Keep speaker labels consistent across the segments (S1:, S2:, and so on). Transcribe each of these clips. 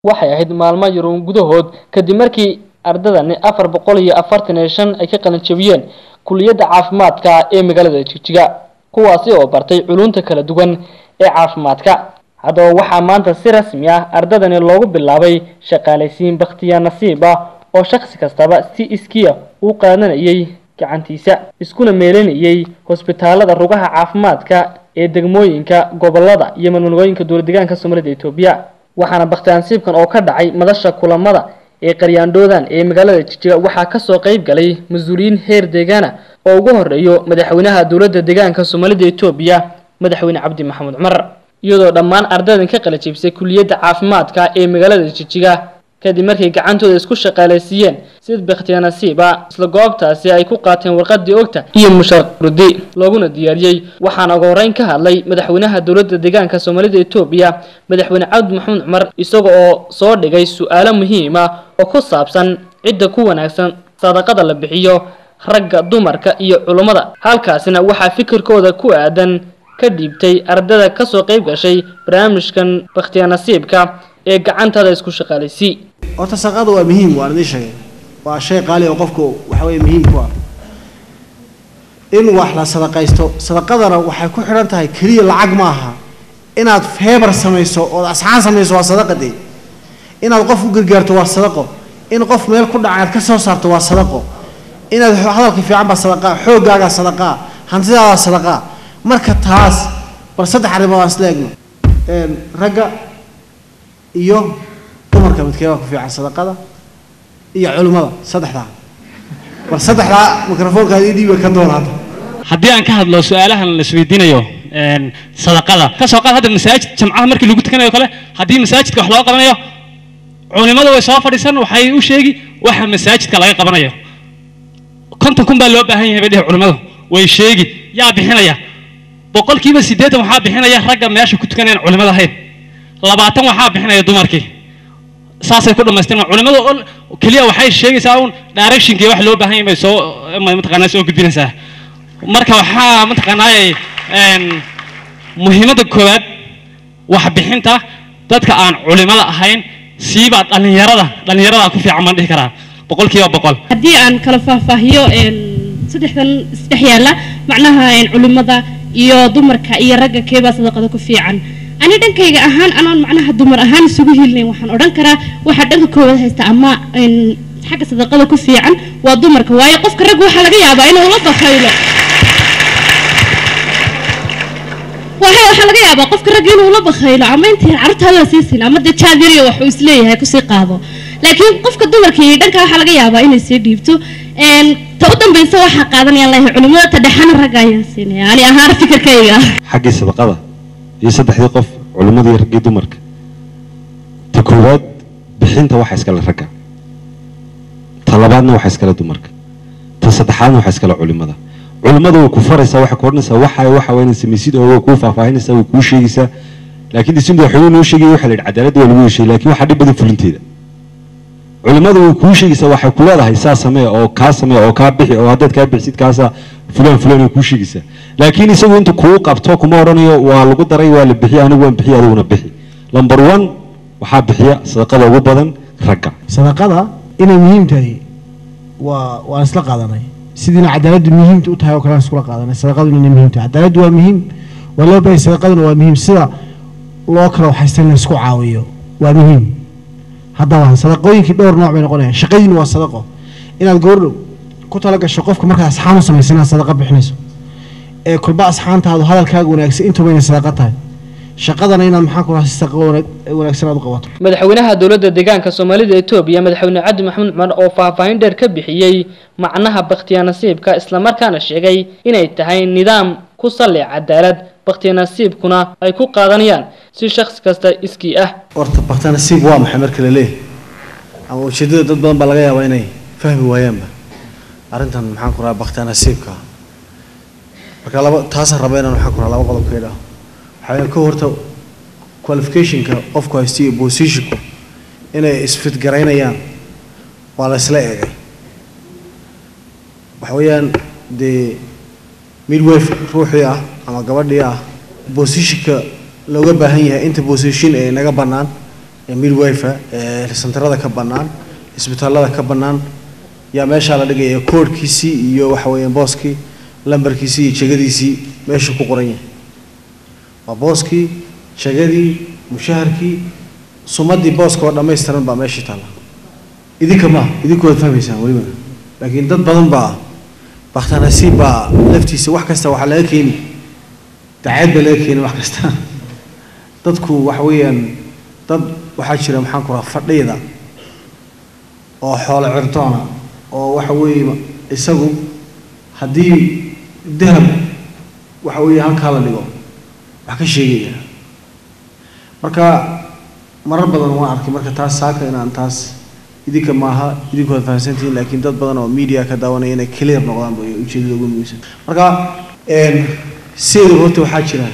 S1: waxay ahayd maalmo yaruun gudahood kadib markii ardadani afar boqol iyo afartan iyo shan ay ka qalin jabiyeen kuliyadda caafimaadka ee magaalada jigjiga kuwaasi oo bartay culunta kala duwan ee caafimaadka haddaba waxaa maanta si rasmi ah ardadani loogu bilaabay shaqaalaysiin bakhtiyaa nasiib ah oo shakhsi kastaba si iskiya u qaadanayay gacantiisa iskuna meelinayay hosbitaalada rugaha caafimaadka ee degmooyinka gobolada iyo manmanigooyinka dowladdeegaanka soomaalida etoobiya waxaana bakhtiyaansiibkan oo ka dhacay madasha kulamada ee qaryaandhoodan ee magaalada jijiga waxaa kasoo qayb galay mas-uuliyiin heer deegaana oo ugu horeeyo madaxweynaha dowladda deegaanka soomaalida etoobiya madaxweyne cabdi maxamuud cumar iyadoo dhammaan ardadan ka qala jebisay kuliyadda caafimaadka ee magaalada jijiga kadib markay gacantooda isku shaqaalaysiiyeen sid bakhtiya nasiiba isla goobtaasi ay ku qaateen warqadii ogta iyo musharudi looguna diyaariyey waxaana ugu horeyn ka hadlay madaxweynaha dowladda deegaanka soomaalida etoobiya madaxweyne cabdi maxamuud cumar isaga oo soo dhigay su-aalo muhiima oo ku saabsan cidda ku wanaagsan sadaqada la bixiyo ragga dumarka iyo culummada halkaasina waxaa fikirkooda ku aadan ka dhiibtay ardada kasoo qayb gashay barnaamijkan bakhtiya nasiibka ee gacantaada isku shaqaalaysi
S2: horta sadaqada waa muhiim waan idiin sheegay waa shay qaali oo qofku waxa weeye muhiim ku ah in wax la sadaqaysto sadaqadana waxay ku xidhan tahay keliya lacag ma aha inaad feebar samayso ood asxaan samayso waa sadaqa dee inaad qof u gargaarto waa sadaqo in qof meel ku dhaca aad ka soo saarto waa sadaqo inaad hadalka fiican baa sadaqaa xooggaagaa sadaqaa hantidaadaa sadaqaa marka taas bal saddex arrimood aan isla egno ragga iyo dumarka midkee baa ku fiican sadaqada iyo culimmada saddexdaa bal saddexdaa mikrofoonkaad ii dhiiba ka doon hadda
S3: haddii aan ka hadlo su-aalahan la isweydiinayo sadaqada ka soo qaad hadda masaajid jamcaha markii lagu tukanayo kale haddii masaajidka wax loo qabanayo culimadu way soo fadhiisan waxay u sheegi waxa masaajidka laga qabanayo konton kun baa loo baahan yahay bay dhihi culimadu way sheegi yaa bixinaya boqolkiiba siddeetan waxaa bixinaya ragga meesha ku tukanayaan culimada ahayn labaatan waxaa bixinaya dumarkii saasay ku dhamaystirma culimadu keliya waxay sheegaysaa un directionkii wax loo baahan yahay bay soo mataqaanaa soo gudbinaysaa marka waxaa mataqaanaaye muhiimadda koowaad waxbixinta dadka aan culimada ahayn siibaa dhallinyarada dhallinyarada ku fiican baan dhihi karaa boqolkiiba boqol
S4: haddii aan kala faahfaahiyo saddexdan isdhex yaalla macnaha culimada iyo dumarka iyo ragga keebaa sadaqada ku fiican ani dhankayga ahaan anaan macnaha dumar ahaan isugu hilnayn waxaan odhan karaa waxaa dhanka koowaad haysta ama xagga sadaqada ku fiican waa dumarka waayo qofka ragga waxaa laga yaabaa inuu la bakaylo waxaa laga yaabaa qofka ragga inuu la bakaylo ama intii carruurtaada siisin ama dee jaad yariyo waxuu isleeyahay kusii qaado laakiin qofka dumarka iyo dhanka waxaa laga yaabaa inay sii dhiibto ta u dambaysa waxaa qaadanayaan lahay culimada ta dhexana ragga ayaan siinaya ani ahaan fikirkayga
S5: xaggii sadaqada iyo saddexdii qof culimmadii iyo raggii dumarka ta koowaad bixinta waxa iskale ragga ta labaadna waxa iskale dumarka ta saddexaadna waxa iskale culimada culimada way ku faraysaa waxay ku odhanaysaa waxa waxa waa inaad samaysid oo way kuu faahfaahinaysaa way kuu sheegaysaa laakiin disinta waxuu noo sheegaya waxa la yidhi cadaaladda waa lagu heshay laakiin waxaa dhib badan fulinteeda culimadu way kuu sheegaysaa waxay ku leedahay saa samee oo kaa samee oo kaa bixi oo haddaad kaa bixisid kaasaa fulaan fulaan ay kuu sheegaysaa laakiin isagu inta kuu qabto kuma odhanayo waa lagu daray waa la bixiya anigu waan bixiya adiguna bixi lamber one waxaa bixiya sadaqada ugu badan ragga
S2: sadaqada inay muhiim tahay waa waan isla qaadanay sidiina cadaaladdu muhiimta u tahay oo kale aan iskula qaadanay sadaqadu inay muhiim tahay cadaaladdu waa muhiim waa loo baahay sadaqaduna waa muhiim sida loo kala waxaysta in la isku caawiyo waa muhiim haddaba sadaqooyinkii dhowr nooc bay noqonayaan shaqadiina waa sadaqo inaad goordhow ku tala gasho qofka markaad asxaan u samaysa inaad sadaqa bixinayso ee kulba asxaantaadu hadalkaaga wanaagsan intuba inay sadaqa tahay shaqadana inaad maxaa ku raha si sadaqa wanaagsan aad u qabato
S1: madaxweynaha dowladda deegaanka soomaalida etoobiya madaxweyne cabdi maxamuud cumar oo faahfaahin dheer ka bixiyey macnaha bakhtiya nasiibka islamarkaana sheegay inay tahay nidaam ku salli cadaalad bakhtiya nasiibkuna ay ku qaadanayaan si shakhsi kasta iskii ah
S2: horta bakta nasiib waa maxay marka la leeyahay ama ujeeddada dad badan baa laga yaabaa inay fahmi waayaanba arrintan maxaan ku rahaa bakta nasiibka marka laba taasaan raba inaan maxaan ku rahaa laba qodob ka idhaho waxaa ka horta qualificationka qofku haysta iyo positionku inay isfitgaraynayaan waa la isla eegay waxa weeyaan dee midwife ruuxii ah ama gabadhii ah positionka looga baahan yahay inta position ee naga bannaan ee midwife ee santarada ka bannaan isbitaallada ka bannaan yaa meeshaa la dhigaya koodhkiisii iyo waxa weeyaan booskii lambarkiisii iyo jegadiisii meeshuu ku qoran yahay waa booskii jegadii mushaharkii sumadii booska oo dhammaystiran baa meeshii taalla idinka maaha idinku waad fahmaysaan weliba laakiin dad badan baa bakhtanasiib baa laftiisa wax kasta waxaa laga keeni dacayd baa laga keeni wax kasta dadku waxa weeyaan dad waxaa jira maxaan ku raha fadhiyada oo xoolo cirtoona oo waxa weeye isagu haddii dahab waxa weeye halkaa la dhigo wax ka sheegaya marka marar badan waan arkay marka taas saaka inaan taas idinka maaha idinku waad fahamsantihiin laakiin dad badan oo media ka daawanaya inay clear noqdaan bay ujeedada ugu muhiimsan marka sideeda horta waxaa jira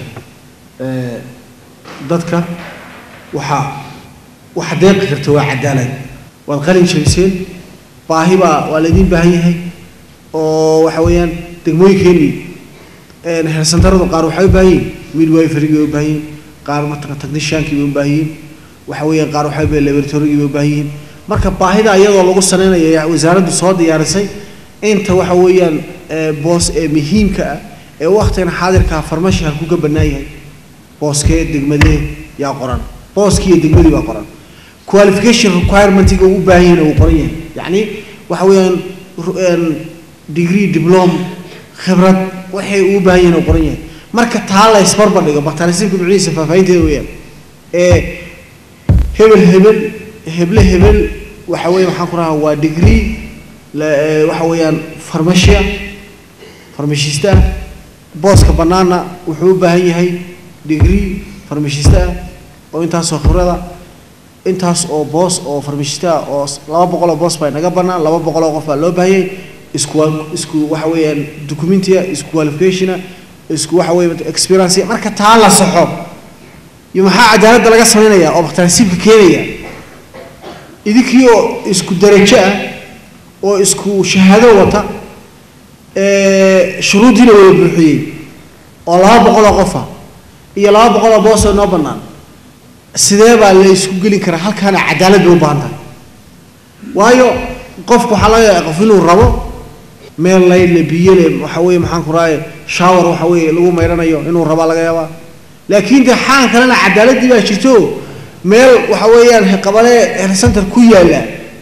S2: dadka waxaa waxa deeqi karta waa cadaalad waad qalin jabiseen baahi baa waa laydin baahan yahay oo waxa weeyaan degmooyinkeenii hersantaradu qaar waxay u baahan yihin midwiferygii bay u baahan yihin qaar mataqan techniciankii bay u baahan yihin waxa weeyaan qaar waxay baahan laboratorygii bay u baahan yihin marka baahida iyadoo lagu sanaynaya wasaaraddu soo diyaarisay inta waxa weeyaan boos ee muhiimka ah ee waqtigan xaadirka farmashi halkuu ka bannaan yahay booskee degmadee yaa qoran booskii iyo degmadii baa qoran qualification requirementiga uu u baahan yahay uu qoran yahay yacni waxa weeyaan degree diplom khibrad waxay uu baahan yahay uu qoran yahay marka taa la isbarbar dhigo baktarisibka nuuciisa faahfaahinteeda weeyaan ee hebel hebel heble hebel waxa weeye maxaan ku rahaa waa degree waxa weeyaan farmacia farmashista ah booska bannaanna wuxuu u baahan yahay degree farmashista ah oo intaasoo khibrada intaas oo boos oo farmashista ah oo laba boqol oo boos baa naga bannaan laba boqol oo qof baa loo baahanyay isku isku waxa weeyaan documentia isku qualificationa isku waxa weeye experience marka taa la saxo iyo maxaa cadaaladda laga samaynaya oo bakhtaarsiibka keenaya idinkii oo isku darajo ah oo isku shahaado wata shuruuddiina wada buuxiyey oo laba boqol oo qofa iyo laba boqol oo boos oo noo bannaan sidee baa la isku gelin karaa halkaana cadaalad bay u baahan tahay waayo qofku waxaa laga yaaba qof inuu rabo meel laydle biyole waxa weeye maxaan ku raaye shower waxa weeye lagu maydhanayo inuu rabaa laga yaabaa laakiin dee xaan kalena cadaaladdii baa jirto meel waxa weeyaan qabale center ku yaalla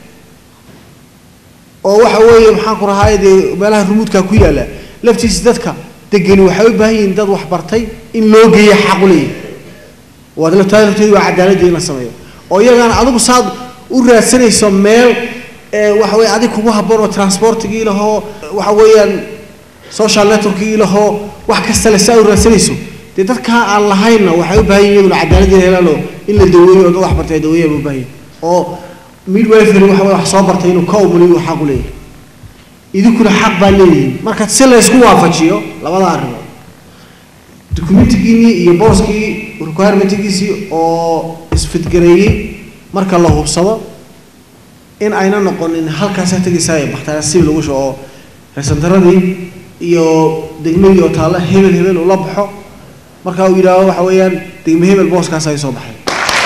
S2: oo waxa weeye maxaan ku rahaay dee meelaha rumuudka ku yaalla laftiisa dadka degani waxay u baahan yihiin dad wax bartay in loo geeyo xaq u leeyahay waad laftaada lafteedu waa cadaaladii in la sameeyo oo iyagana adigu saad u raadsanayso meel waxa weeye adig kugu habboon oo transportigii lahoo waxa weeyaan social networkigii lahoo wax kasta le saa u raadsanayso dee dadkaa aan lahaynna waxay u baahan yihin iyaguna cadaaladii helaanoo in la daweeyo oo dad wax bartay ay daweeyaan u baahan yihin oo midwifery waxa weye wax soo bartay inuu ka umuliyo xaq u leeyahay idinkuna xaq baa leeyihiin marka si laysku waafajiyo labada arrimood documentigiinii iyo booskii requirementigiisii oo isfidgareeyey marka la hubsado in ayna noqonin halkaasa tegaysaa bakhtaarasiib lagu sho oo resantaradii iyo degmadii oo taalla hebel hebel ula baxo marka uu yidhaahdo waxa weeyaan degme hebel booskaas ay soo baxay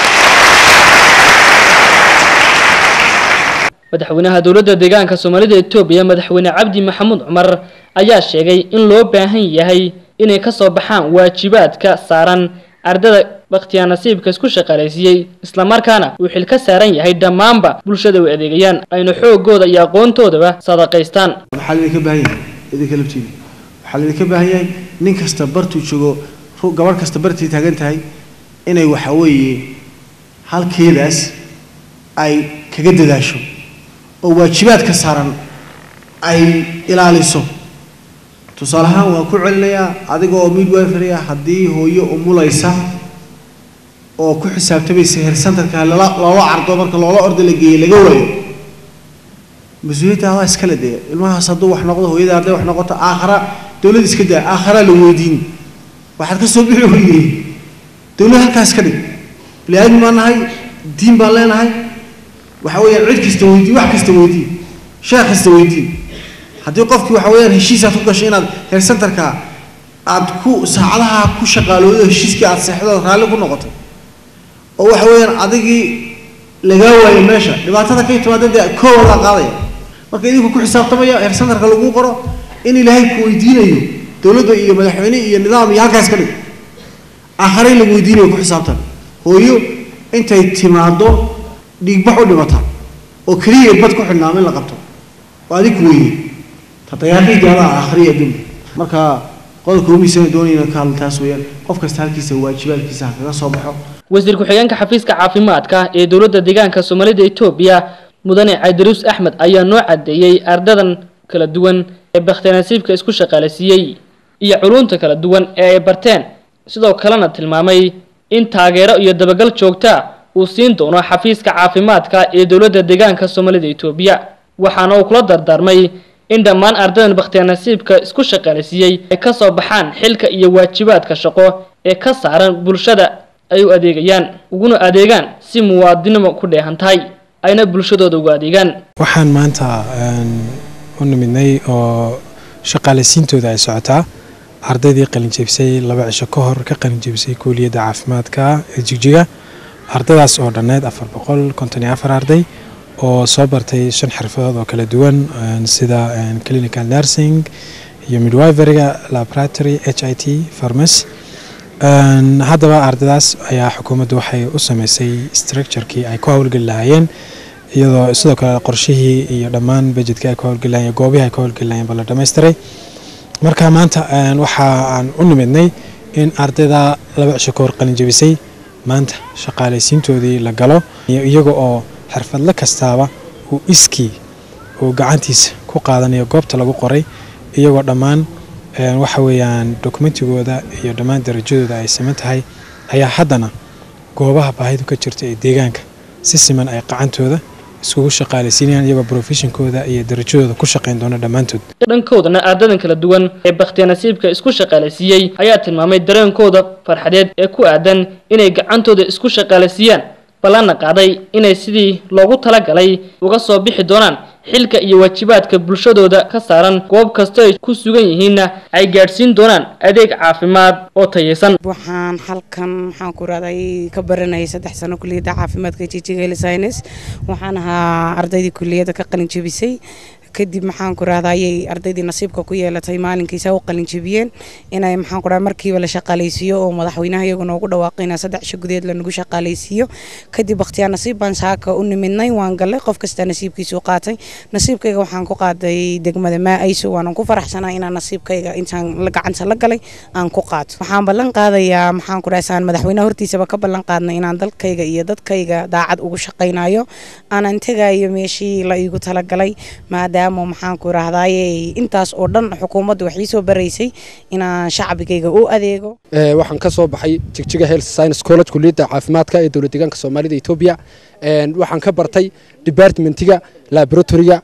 S1: madaxweynaha dowladda deegaanka soomaalida etoobiya madaxweyne cabdi maxamuud cumar ayaa sheegay in loo baahan yahay inay ka soo baxaan waajibaadka saaran ardada bakhtiyaa nasiibka isku shaqaalaysiiyey islamarkaana uu xil ka saaran yahay dhammaanba bulshada u adeegayaan ayna xoogooda iyo aqoontoodaba sadaqaystaan
S2: maxaa laydinka baahan yahay idinka laftiina waxaa laydinka baahan yahay nin kasta bartuu joogo gabadh kasta bartii taagan tahay inay waxa weeye halkeedaas ay kaga dadaasho oo waajibaadka saaran ay ilaaliso tusaale ahaan waan ku celinayaa adiga oo midwifery ah haddii hooyo umulaysa oo ku xisaabtamaysa hersantarka lala loola cardo marka loola orda la geeyey laga waayo mas-uuliyadda waa iskale dee ilmahaas hadduu wax noqdo hooyada hadday wax noqoto aakhara dowlad iska daa aakharaa la weydiin waxaad ka soo bixi weydey dowlad halkaas ka dhig bini aadmi baan nahay diin baan leenahay waxa weeyaan cid kasta weydii wax kasta weydii sheekh kasta weydii haddii qofkii waxa weeyaan heshiisaad ku gashay inaad heer centerka aad ku saacadaha ku shaqaaloodo heshiiskii aad seexdo raalli ku noqotay oo waxa weeyaan adigii lagaa waayo meesha dhibaatada ka timaada dee koowadaa qaadaya marka idinku ku xisaabtamaya heer santarka lagu qoro in ilaahay ku weydiinayo dowladda iyo madaxweyne iyo nidaam iyo halkaas ka dhig aakhare in lagu weydiinayo ku xisaabtan hooyo intay timaado dhiigbax u dhimata oo keliya bad ku xidhnaama in la qabto waa adig ku weyne tatayaaqidii adaa aakhriya adduunka marka qodobka umiisana doonayna ka hadla taas weeyaan qof kasta halkiisa waajibaadkiisa ha kaga soo baxo
S1: wasiir ku-xigeenka xafiiska caafimaadka ee dowladda deegaanka soomaalida etoobiya mudane cabdiruus axmed ayaa noo cadeeyey ardadan kala duwan ee bakhtinasiibka isku shaqaaleysiiyey iyo culunta kala duwan ee ay barteen sidoo kalena tilmaamay in taageero iyo dabagal joogta uu siin doono xafiiska caafimaadka ee dowladda deegaanka soomaalida etoobiya waxaana uu kula dardaarmay in dhammaan ardadan bakhtiyaanasiibka isku shaqaaleysiiyey ay ka soo baxaan xilka iyo waajibaadka shaqo ee ka saaran bulshada ay u adeegayaan uguna adeegaan si muwaadinimo ku dheehan tahay ayna bulshadooda ugu adeegaan
S6: waxaan maanta u nimidnay oo shaqaaleysiintooda ay socotaa ardaydii qalinjebisay laba cisho ka hor ka qalinjebisay kuuliyadda caafimaadka ee jigjiga ardadaas oo dhanneed afar boqol konton iyo afar arday oo soo bartay shan xirfadood oo kala duwan sida clinical nursing iyo midwiveryga laboratory h i t farmacy haddaba ardadaas ayaa xukuumaddu waxay u sameysay structurekii ay ku howlgeli lahaayeen iyadoo sidoo kale qorshihii iyo dhammaan budgetkii ay ku howlgeli lahayeen goobihii ay ku howlgeli lahayeen ba la dhammaystiray marka maanta waxa aan u nimidnay in ardayda laba cisho ka hor qalinjebisay maanta shaqaaleysiintoodii la galo iyaga oo xirfadle kastaaba uu iskii uu gacantiisa ku qaadanayo goobta lagu qoray iyagoo dhammaan waxa weeyaan dokumentigooda iyo dhammaan darajadooda ay siman tahay ayaa haddana goobaha baahidu ka jirta ee deegaanka si siman ay qacantooda iskugu shaqaaleysiinayaan iyagoo profeshonkooda iyo darajadooda ku shaqayn doona dhammaantood
S1: dhankoodana ardadan kala duwan ee bakhtiyanasiibka isku shaqaaleysiiyey ayaa tilmaamay dareenkooda farxadeed ee ku aadan inay gacantooda isku shaqaaleysiiyaan ballanna qaaday inay sidii loogu talagalay uga soo bixi doonaan xilka iyo waajibaadka bulshadooda ka saaran goob kasta ay ku sugan yihiinna ay gaadhsiin doonaan adeeg caafimaad oo tayeysan
S7: waxaan halkan maxaan ku raday ka baranayay saddex sano kuliyadda caafimaadka jijiga science waxaan ahaa ardaydii kuliyadda ka qalin jebisay kadib maxaan ku rahdayay ardaydii nasiibka ku yeelatay maalinkiisa u qalin jebiyeen inay maxaan ku radaa markiiba la shaqaaleysiiyo oo madaxweynaha iyagu noogu dhawaaqayna saddex isho gudeed lanagu shaqaaleysiiyo kadib bakhtiyaa nasiib baan saaka u nimidnay waan galay qof kasta nasiibkiisu qaatay nasiibkayga waxaan ku qaaday degmada maa-ayso waanan ku faraxsanaa inaan nasiibkayga intaan la gacanta la galay aan ku qaato waxaan ballan qaadayaa maxaan ku raasaan madaxweynaha hortiisaba ka ballan qaadnay inaan dalkayga iyo dadkayga daacad ugu shaqaynayo aanan tegayo meeshii la iigu talagalay maadaama maxaan ku rahdaye intaas oo dhan xukuumaddu wax ii soo baraysay inaan shacbigayga u adeego
S8: waxaan ka soo baxay jigjiga health science college kuliyadda caafimaadka ee dowlad deegaanka soomaalida etoobiya waxaan ka bartay departmentiga laboratoryga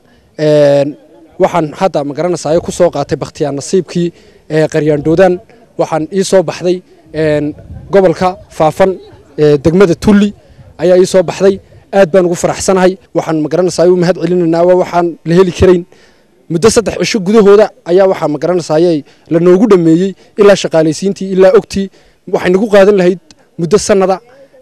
S8: waxaan hadda magaranaysayo ku soo qaatay bakhtiyaa nasiibkii qaryaandhoodan waxaan ii soo baxday gobolka faafan degmada tulli ayaa ii soo baxday aad baan ugu faraxsanahay waxaan magaranaysaay u mahad celinaynaa waxaan la heli karayn muddo saddex cisho gudahooda ayaa waxaa magaranaysaayey la noogu dhammeeyey ilaa shaqaalaysiintii ilaa ogtii waxay nagu qaadan lahayd muddo sanada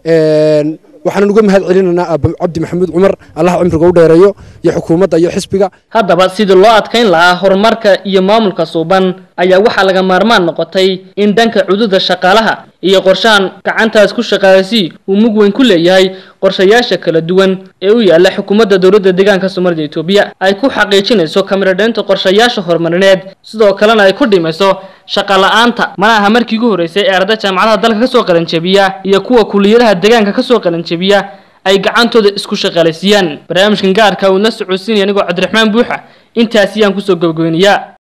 S8: waxaan uga mahad celinaynaa aaba cabdi maxamuud cumar allah cumriga u dheereeyo iyo xukuumadda iyo xisbiga
S1: haddaba sidii loo adkayn lahaa horumarka iyo maamulka suuban ayaa waxaa laga maarmaan noqotay in dhanka cududa shaqaalaha iyo qorshahan gacantaas ku shaqaaleysi uu mug weyn ku leeyahay qorshayaasha kala duwan ee u yaala xukuumadda dowladda deegaanka soomaalida etoobiya ay ku xaqiijinayso kamiradheynta qorshayaasha horumarineed sidoo kalena ay ku dhimayso shaqa la-aanta mana aha markii ugu horreysay ee arda jaamacadaha dalka kasoo qalanjebiya iyo kuwa kuliyadaha deegaanka kasoo qalanjebiya ay gacantooda isku shaqaaleysiiyaan barnaamijkan gaarka uu na socodsiinaya anigoo cabdiraxmaan buuxa intaasi yaan kusoo gabagabeynayaa